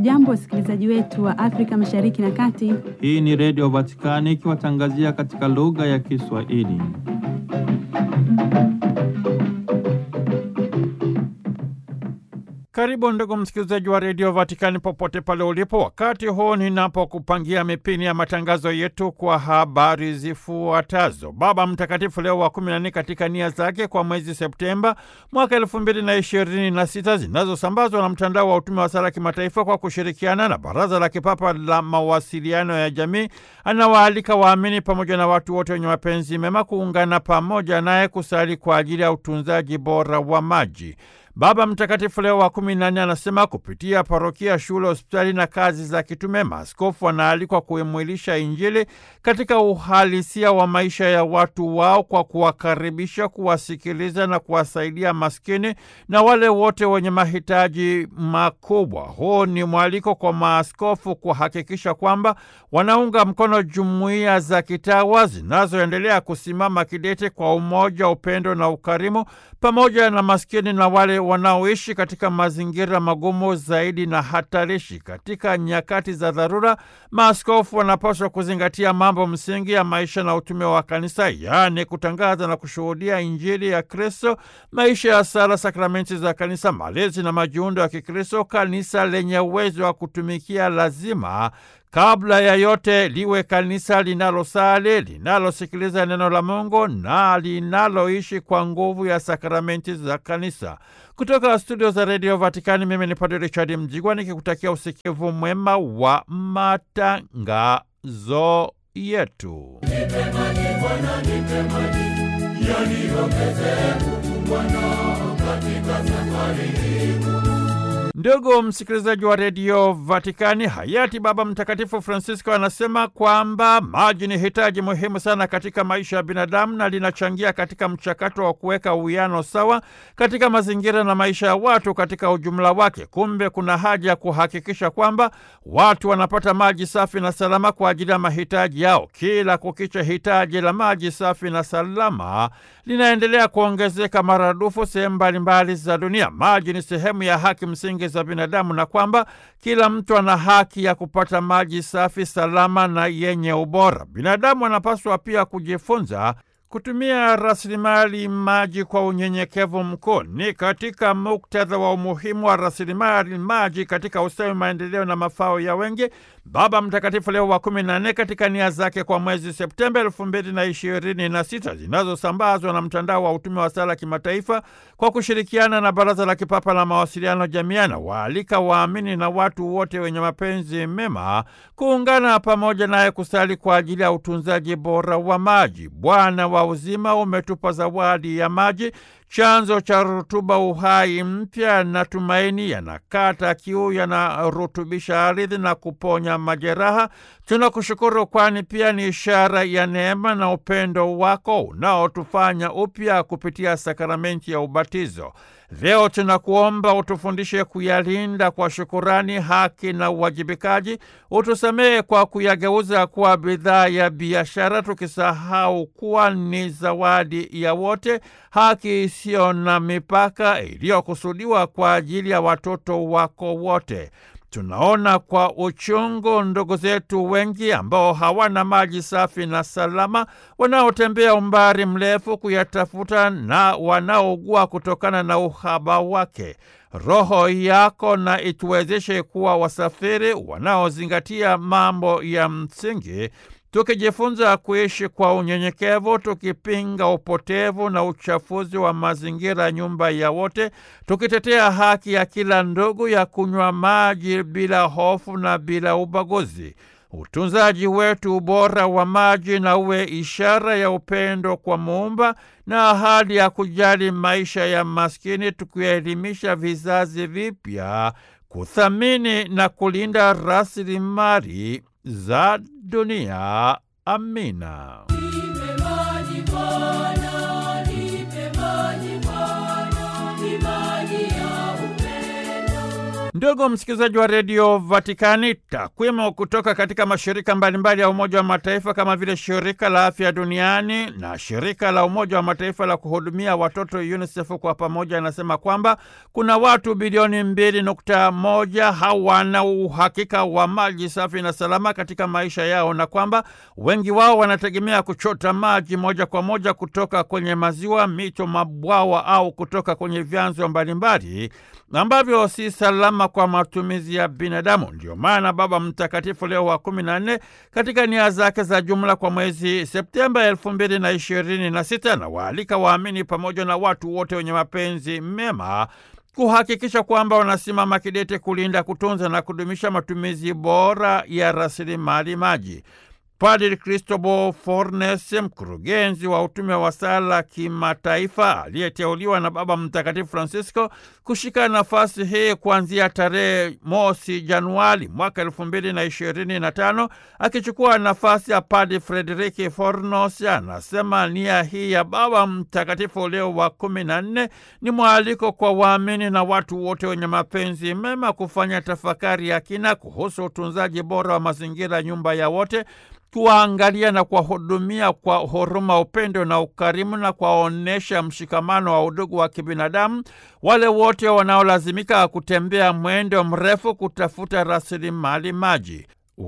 Hamjambo, wasikilizaji wetu wa Afrika Mashariki na Kati. Hii ni Redio Vatikani ikiwatangazia katika lugha ya Kiswahili. Karibu ndugu msikilizaji wa redio Vatikani popote pale ulipo, wakati huu ninapokupangia mipini ya matangazo yetu kwa habari zifuatazo. Baba Mtakatifu Leo wa kumi na nne katika nia zake kwa mwezi Septemba mwaka elfu mbili na ishirini na sita zinazosambazwa na mtandao wa utume wa sala kimataifa kwa kushirikiana na Baraza la Kipapa la Mawasiliano ya Jamii, anawaalika waamini pamoja na watu wote wenye mapenzi mema kuungana pamoja naye kusali kwa ajili ya utunzaji bora wa maji. Baba Mtakatifu Leo wa kumi na nne anasema kupitia parokia, shule, hospitali na kazi za kitume, maaskofu wanaalikwa kuimwilisha Injili katika uhalisia wa maisha ya watu wao kwa kuwakaribisha, kuwasikiliza na kuwasaidia maskini na wale wote wenye mahitaji makubwa. Huu ni mwaliko kwa maaskofu kuhakikisha kwamba wanaunga mkono jumuiya za kitawa zinazoendelea kusimama kidete kwa umoja, upendo na ukarimu pamoja na maskini na wale wanaoishi katika mazingira magumu zaidi na hatarishi. Katika nyakati za dharura, maaskofu wanapaswa kuzingatia mambo msingi ya maisha na utume wa kanisa, yaani kutangaza na kushuhudia Injili ya Kristo, maisha ya sala, sakramenti za kanisa, malezi na majiundo ya Kikristo. Kanisa lenye uwezo wa kutumikia lazima kabla ya yote liwe kanisa linalosali, linalosikiliza neno la Mungu na linaloishi kwa nguvu ya sakramenti za kanisa. Kutoka studio za redio Vatikani, mimi ni Padre Richard Mjigwa nikikutakia usikivu mwema wa matangazo yetu. Nipe maji Bwana, nipe maji yaniongeze nguvu Bwana katika safari hii. Ndugu msikilizaji wa redio Vatikani, hayati Baba Mtakatifu Francisco anasema kwamba maji ni hitaji muhimu sana katika maisha ya binadamu na linachangia katika mchakato wa kuweka uwiano sawa katika mazingira na maisha ya watu katika ujumla wake. Kumbe kuna haja ya kuhakikisha kwamba watu wanapata maji safi na salama kwa ajili ya mahitaji yao. Kila kukicha, hitaji la maji safi na salama linaendelea kuongezeka maradufu sehemu mbalimbali za dunia. Maji ni sehemu ya haki msingi za binadamu na kwamba kila mtu ana haki ya kupata maji safi, salama na yenye ubora. Binadamu anapaswa pia kujifunza kutumia rasilimali maji kwa unyenyekevu mkuu. Ni katika muktadha wa umuhimu wa rasilimali maji katika ustawi, maendeleo na mafao ya wengi, Baba Mtakatifu Leo wa kumi na nne katika nia zake kwa mwezi Septemba elfu mbili na ishirini na sita zinazosambazwa na mtandao wa utume wa sala kimataifa kwa kushirikiana na Baraza la Kipapa la Mawasiliano Jamiana, waalika waamini na watu wote wenye mapenzi mema kuungana pamoja naye kusali kwa ajili ya utunzaji bora wa maji. Bwana wa uzima umetupa zawadi ya maji, chanzo cha rutuba, uhai mpya na tumaini. Yanakata kiu, yanarutubisha ardhi na kuponya majeraha. Tunakushukuru kwani pia ni ishara ya neema na upendo wako unaotufanya upya kupitia sakramenti ya ubatizo. Leo tunakuomba utufundishe kuyalinda kwa shukurani, haki na uwajibikaji. Utusamehe kwa kuyageuza kuwa bidhaa ya biashara, tukisahau kuwa ni zawadi ya wote, haki isiyo na mipaka iliyokusudiwa kwa ajili ya watoto wako wote. Tunaona kwa uchungu ndugu zetu wengi ambao hawana maji safi na salama, wanaotembea umbali mrefu kuyatafuta na wanaougua kutokana na uhaba wake. Roho yako na ituwezeshe kuwa wasafiri wanaozingatia mambo ya msingi tukijifunza kuishi kwa unyenyekevu, tukipinga upotevu na uchafuzi wa mazingira, nyumba ya wote, tukitetea haki ya kila ndugu ya kunywa maji bila hofu na bila ubaguzi. Utunzaji wetu bora wa maji na uwe ishara ya upendo kwa Muumba na ahadi ya kujali maisha ya maskini, tukielimisha vizazi vipya kuthamini na kulinda rasilimali za dunia. Amina. Ndugu msikilizaji wa redio Vatikani, takwimu kutoka katika mashirika mbalimbali ya Umoja wa Mataifa kama vile shirika la afya duniani na shirika la Umoja wa Mataifa la kuhudumia watoto UNICEF kwa pamoja anasema kwamba kuna watu bilioni mbili nukta moja hawana uhakika wa maji safi na salama katika maisha yao, na kwamba wengi wao wanategemea kuchota maji moja kwa moja kutoka kwenye maziwa, mito, mabwawa au kutoka kwenye vyanzo mbalimbali ambavyo si salama kwa matumizi ya binadamu. Ndio maana Baba Mtakatifu Leo wa kumi na nne katika nia zake za jumla kwa mwezi Septemba elfu mbili na ishirini na sita na waalika waamini pamoja na watu wote wenye mapenzi mema kuhakikisha kwamba wanasimama kidete kulinda, kutunza na kudumisha matumizi bora ya rasilimali maji. Padri Cristobal Fornes, mkurugenzi wa utume wa sala kimataifa aliyeteuliwa na Baba Mtakatifu Francisco kushika nafasi hii kuanzia tarehe mosi Januari mwaka elfu mbili na ishirini na tano akichukua nafasi ya Padri Frederiki Fornos, anasema nia hii ya Baba Mtakatifu Leo wa kumi na nne ni mwaliko kwa waamini na watu wote wenye mapenzi mema kufanya tafakari ya kina kuhusu utunzaji bora wa mazingira, nyumba ya wote kuwaangalia na kuwahudumia kwa huruma, upendo na ukarimu, na kuwaonyesha mshikamano wa udugu wa kibinadamu wale wote wanaolazimika kutembea mwendo mrefu kutafuta rasilimali maji.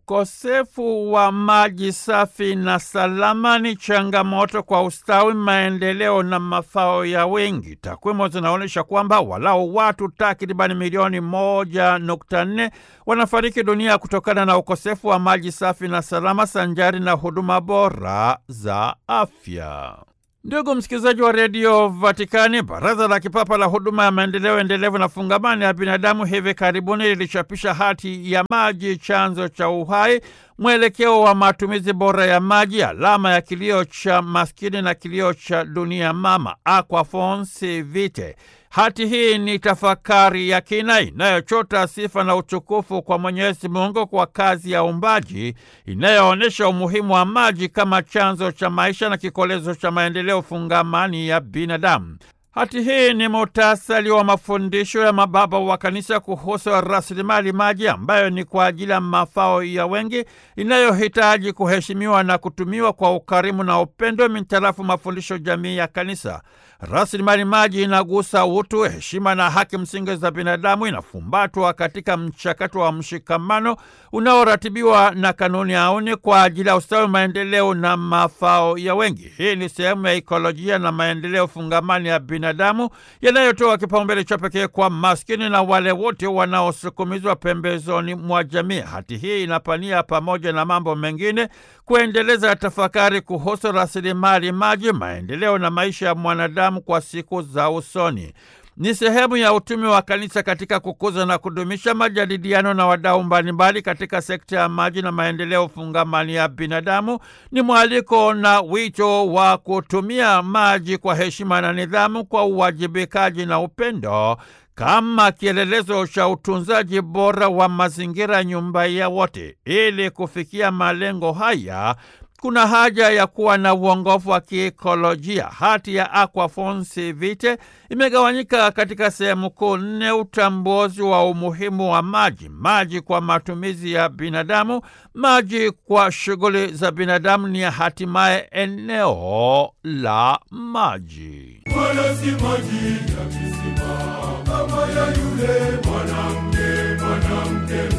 Ukosefu wa maji safi na salama ni changamoto kwa ustawi, maendeleo na mafao ya wengi. Takwimu zinaonyesha kwamba walau watu takribani milioni moja nukta nne wanafariki dunia kutokana na ukosefu wa maji safi na salama, sanjari na huduma bora za afya. Ndugu msikilizaji wa redio Vatikani, baraza la kipapa la huduma ya maendeleo endelevu na fungamani ya binadamu hivi karibuni lilichapisha hati ya maji, chanzo cha uhai, mwelekeo wa matumizi bora ya maji, alama ya kilio cha maskini na kilio cha dunia mama, Aquafons Vitae. Hati hii ni tafakari ya kina inayochota sifa na utukufu kwa Mwenyezi Mungu kwa kazi ya uumbaji inayoonyesha umuhimu wa maji kama chanzo cha maisha na kikolezo cha maendeleo fungamani ya binadamu. Hati hii ni muhtasari wa mafundisho ya mababa wa kanisa kuhusu rasilimali maji ambayo ni kwa ajili ya mafao ya wengi, inayohitaji kuheshimiwa na kutumiwa kwa ukarimu na upendo mintarafu mafundisho jamii ya kanisa. Rasilimali maji inagusa utu, heshima na haki msingi za binadamu, inafumbatwa katika mchakato wa mshikamano unaoratibiwa na kanuni auni kwa ajili ya ustawi, maendeleo na mafao ya wengi. Hii ni sehemu ya ikolojia na maendeleo fungamani ya binadamu yanayotoa kipaumbele cha pekee kwa maskini na wale wote wanaosukumizwa pembezoni mwa jamii. Hati hii inapania pamoja na mambo mengine kuendeleza tafakari kuhusu rasilimali maji, maendeleo na maisha ya mwanadamu kwa siku za usoni. Ni sehemu ya utume wa kanisa katika kukuza na kudumisha majadiliano na wadau mbalimbali katika sekta ya maji na maendeleo fungamani ya binadamu. Ni mwaliko na wito wa kutumia maji kwa heshima na nidhamu, kwa uwajibikaji na upendo kama kielelezo cha utunzaji bora wa mazingira, nyumba ya wote. Ili kufikia malengo haya kuna haja ya kuwa na uongofu wa kiekolojia. Hati ya Aquafons Vitae imegawanyika katika sehemu kuu nne: utambuzi wa umuhimu wa maji, maji kwa matumizi ya binadamu, maji kwa shughuli za binadamu, ni hatimaye eneo la maji. wala si maji ya kisima kama ya yule mwanamke mwanamke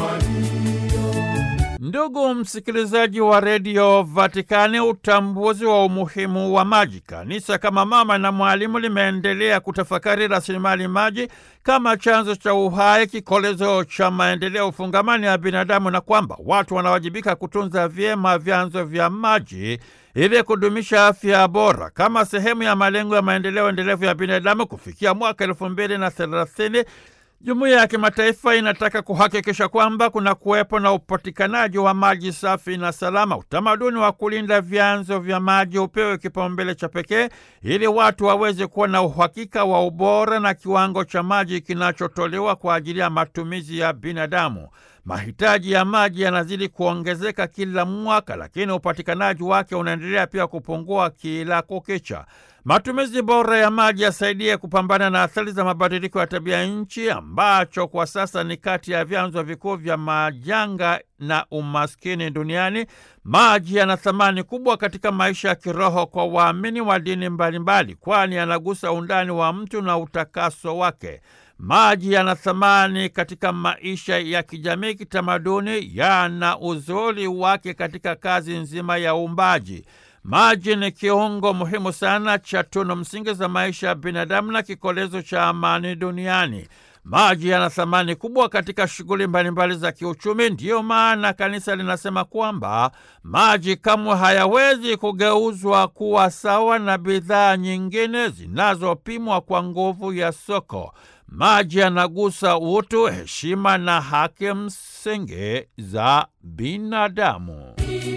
Msamaria. Ndugu msikilizaji wa redio Vatikani, utambuzi wa umuhimu wa maji. Kanisa kama mama na mwalimu limeendelea kutafakari rasilimali maji kama chanzo cha uhai, kikolezo cha maendeleo fungamani ya binadamu, na kwamba watu wanawajibika kutunza vyema vyanzo vya maji ili kudumisha afya bora kama sehemu ya malengo ya maendeleo endelevu ya binadamu kufikia mwaka elfu mbili na thelathini. Jumuiya ya kimataifa inataka kuhakikisha kwamba kuna kuwepo na upatikanaji wa maji safi na salama. Utamaduni wa kulinda vyanzo vya maji upewe kipaumbele cha pekee ili watu waweze kuwa na uhakika wa ubora na kiwango cha maji kinachotolewa kwa ajili ya matumizi ya binadamu. Mahitaji ya maji yanazidi kuongezeka kila mwaka, lakini upatikanaji wake unaendelea pia kupungua kila kukicha. Matumizi bora ya maji yasaidie kupambana na athari za mabadiliko ya tabia nchi, ambacho kwa sasa ni kati ya vyanzo vikuu vya majanga na umaskini duniani. Maji yana thamani kubwa katika maisha ya kiroho kwa waamini wa dini mbalimbali, kwani yanagusa undani wa mtu na utakaso wake. Maji yana thamani katika maisha ya kijamii, kitamaduni, yana uzuri wake katika kazi nzima ya uumbaji. Maji ni kiungo muhimu sana cha tunu msingi za maisha ya binadamu na kikolezo cha amani duniani. Maji yana thamani kubwa katika shughuli mbalimbali za kiuchumi. Ndiyo maana kanisa linasema kwamba maji kamwe hayawezi kugeuzwa kuwa sawa na bidhaa nyingine zinazopimwa kwa nguvu ya soko. Maji yanagusa utu, heshima na haki msingi za binadamu.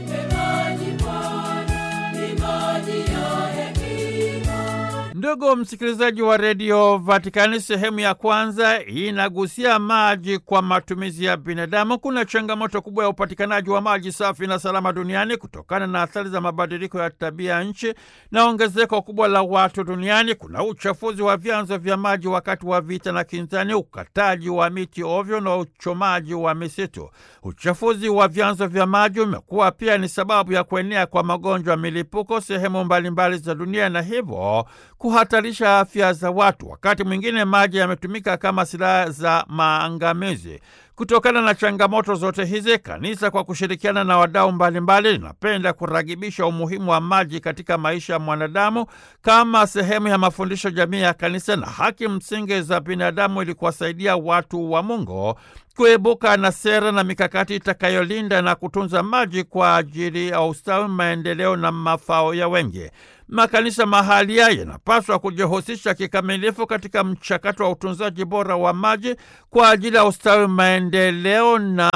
Ndugu msikilizaji wa redio Vatikani, sehemu ya kwanza inagusia maji kwa matumizi ya binadamu. Kuna changamoto kubwa ya upatikanaji wa maji safi na salama duniani kutokana na athari za mabadiliko ya tabia nchi na ongezeko kubwa la watu duniani. Kuna uchafuzi wa vyanzo vya maji wakati wa vita na kinzani, ukataji wa miti ovyo na uchomaji wa misitu. Uchafuzi wa vyanzo vya maji umekuwa pia ni sababu ya kuenea kwa magonjwa milipuko sehemu mbalimbali za dunia na hivyo kuhatarisha afya za watu. Wakati mwingine maji yametumika kama silaha za maangamizi. Kutokana na changamoto zote hizi, kanisa kwa kushirikiana na wadau mbalimbali linapenda kuragibisha umuhimu wa maji katika maisha ya mwanadamu kama sehemu ya mafundisho jamii ya kanisa na haki msingi za binadamu, ili kuwasaidia watu wa Mungu kuibuka na sera na mikakati itakayolinda na kutunza maji kwa ajili ya ustawi, maendeleo na mafao ya wengi. Makanisa mahalia yanapaswa kujihusisha kikamilifu katika mchakato wa utunzaji bora wa maji kwa ajili ya ustawi, maendeleo na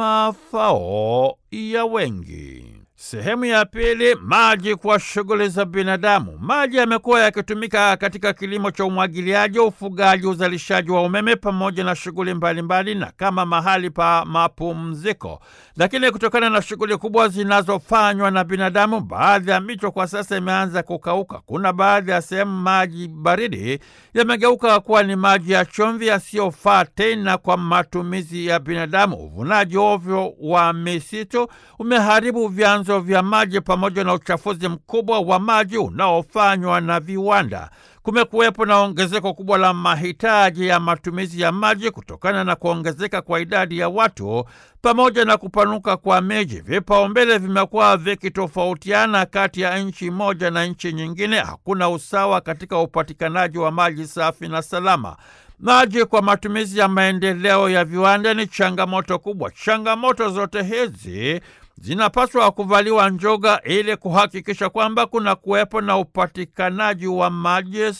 mafao ya wengi. Sehemu ya pili, maji kwa shughuli za binadamu. Maji yamekuwa yakitumika katika kilimo cha umwagiliaji, ufugaji, uzalishaji wa umeme pamoja na shughuli mbalimbali na kama mahali pa mapumziko. Lakini kutokana na shughuli kubwa zinazofanywa na binadamu, baadhi ya mito kwa sasa imeanza kukauka. Kuna baadhi ya sehemu maji baridi yamegeuka kuwa ni maji ya chumvi yasiyofaa tena kwa matumizi ya binadamu. Uvunaji ovyo wa misitu umeharibu vyanzo vya maji pamoja na uchafuzi mkubwa wa maji unaofanywa na viwanda. Kumekuwepo na ongezeko kubwa la mahitaji ya matumizi ya maji kutokana na kuongezeka kwa idadi ya watu pamoja na kupanuka kwa miji. Vipaumbele vimekuwa vikitofautiana kati ya nchi moja na nchi nyingine. Hakuna usawa katika upatikanaji wa maji safi na salama. Maji kwa matumizi ya maendeleo ya viwanda ni changamoto kubwa. Changamoto zote hizi zinapaswa kuvaliwa njoga ili kuhakikisha kwamba kuna kuwepo na upatikanaji wa maji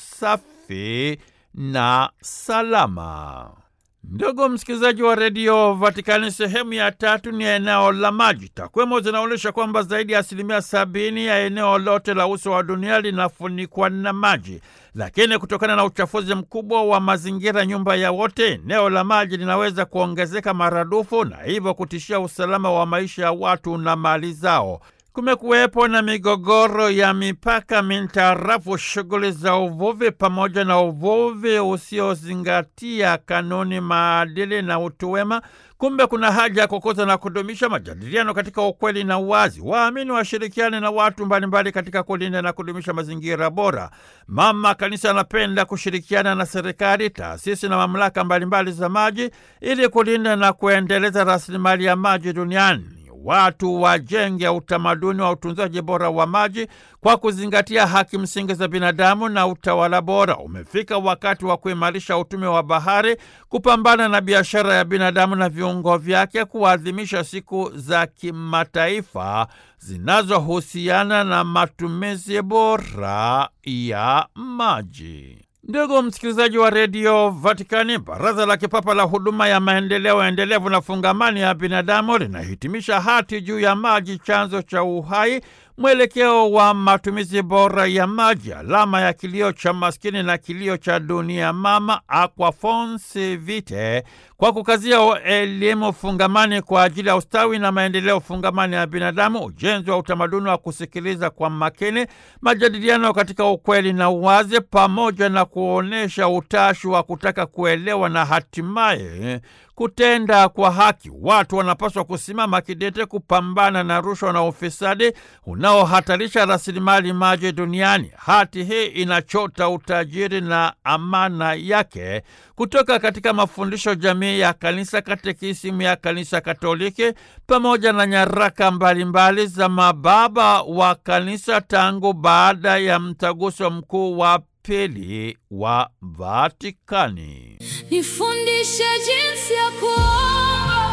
safi na salama. Ndugu msikilizaji wa redio Vatikani, sehemu ya tatu ni eneo la maji. Takwimu zinaonyesha kwamba zaidi ya asilimia sabini ya eneo lote la uso wa dunia linafunikwa na maji, lakini kutokana na uchafuzi mkubwa wa mazingira, nyumba ya wote, eneo la maji linaweza kuongezeka maradufu na hivyo kutishia usalama wa maisha ya watu na mali zao. Kumekuwepo na migogoro ya mipaka mintarafu shughuli za uvuvi pamoja na uvuvi usiozingatia kanuni, maadili na utu wema. Kumbe kuna haja ya kukuza na kudumisha majadiliano katika ukweli na uwazi. Waamini washirikiane na watu mbalimbali katika kulinda na kudumisha mazingira bora. Mama Kanisa anapenda kushirikiana na serikali, taasisi na mamlaka mbalimbali za maji ili kulinda na kuendeleza rasilimali ya maji duniani. Watu wajenge utamaduni wa utunzaji bora wa maji kwa kuzingatia haki msingi za binadamu na utawala bora. Umefika wakati wa kuimarisha utume wa bahari, kupambana na biashara ya binadamu na viungo vyake, kuadhimisha siku za kimataifa zinazohusiana na matumizi bora ya maji. Ndugu msikilizaji wa redio Vatikani, baraza la kipapa la huduma ya maendeleo endelevu na fungamani ya binadamu linahitimisha hati juu ya maji, chanzo cha uhai, mwelekeo wa matumizi bora ya maji, alama ya kilio cha maskini na kilio cha dunia mama, Aquafonsi Vitae, kwa kukazia elimu fungamani kwa ajili ya ustawi na maendeleo fungamani ya binadamu, ujenzi wa utamaduni wa kusikiliza kwa makini, majadiliano katika ukweli na uwazi, pamoja na kuonyesha utashi wa kutaka kuelewa na hatimaye kutenda kwa haki. Watu wanapaswa kusimama kidete kupambana na rushwa na ufisadi unaohatarisha rasilimali maji duniani. Hati hii inachota utajiri na amana yake kutoka katika mafundisho jamii ya Kanisa, katekisimu ya Kanisa Katoliki pamoja na nyaraka mbalimbali za mababa wa Kanisa tangu baada ya mtaguso mkuu wa pili wa Vatikani. Nifundishe jinsi ya kuomba.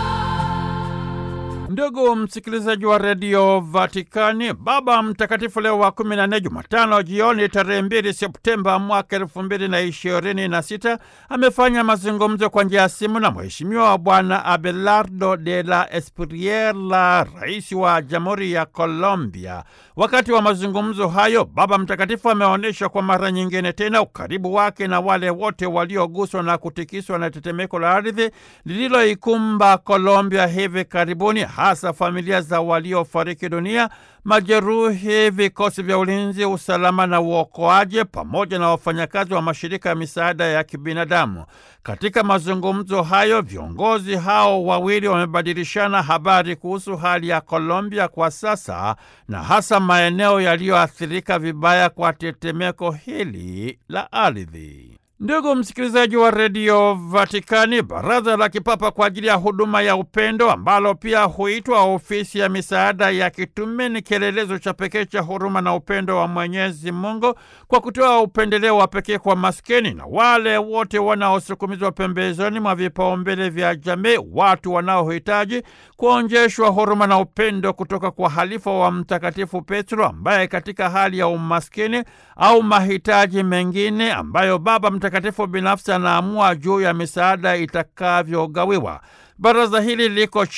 Ndugu msikilizaji wa redio Vatikani, Baba Mtakatifu Leo wa kumi na nne, Jumatano jioni tarehe mbili Septemba mwaka elfu mbili na ishirini na sita amefanya mazungumzo kwa njia ya simu na Mheshimiwa Bwana Abelardo de la Espriella, rais wa Jamhuri ya Colombia. Wakati wa mazungumzo hayo, Baba Mtakatifu ameonyesha kwa mara nyingine tena ukaribu wake na wale wote walioguswa na kutikiswa na tetemeko la ardhi lililoikumba Colombia hivi karibuni, hasa familia za waliofariki dunia, majeruhi, vikosi vya ulinzi, usalama na uokoaji, pamoja na wafanyakazi wa mashirika ya misaada ya kibinadamu. Katika mazungumzo hayo, viongozi hao wawili wamebadilishana habari kuhusu hali ya Colombia kwa sasa na hasa maeneo yaliyoathirika vibaya kwa tetemeko hili la ardhi. Ndugu msikilizaji wa redio Vatikani, baraza la kipapa kwa ajili ya huduma ya upendo ambalo pia huitwa ofisi ya misaada ya kitume ni kielelezo cha pekee cha huruma na upendo wa Mwenyezi Mungu kwa kutoa upendeleo wa pekee kwa maskini na wale wote wanaosukumizwa pembezoni mwa vipaumbele vya jamii, watu wanaohitaji kuonjeshwa huruma na upendo kutoka kwa halifa wa Mtakatifu Petro ambaye katika hali ya umaskini au mahitaji mengine ambayo Baba Mtakatifu binafsi anaamua juu ya misaada itakavyogawiwa. Baraza hili liko